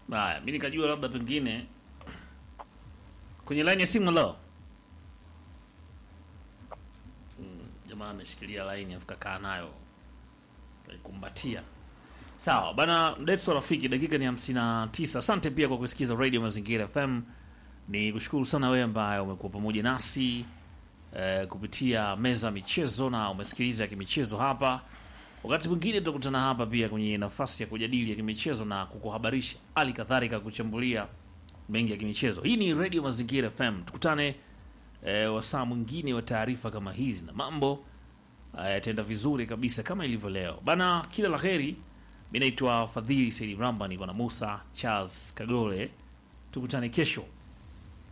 Haya, mi nikajua labda pengine kwenye line ya simu leo. Mm, jamaa ameshikilia line afuka kaa nayo kumbatia. Sawa bana, Detso rafiki, dakika ni 59. Asante pia kwa kusikiza Radio Mazingira FM. Ni kushukuru sana wewe ambaye umekuwa pamoja nasi eh, kupitia meza ya michezo na umesikiliza ya kimichezo hapa. Wakati mwingine tutakutana hapa pia kwenye nafasi ya kujadili ya kimichezo na kukuhabarisha, hali kadhalika kuchambulia mengi ya kimichezo. Hii ni Radio Mazingira FM. Tukutane eh, wasaa mwingine wa taarifa kama hizi na mambo eh, yataenda vizuri kabisa kama ilivyo leo bana. Kila la heri. Mi naitwa Fadhili Saidi Mramba, niko na Musa Charles Kagole. Tukutane kesho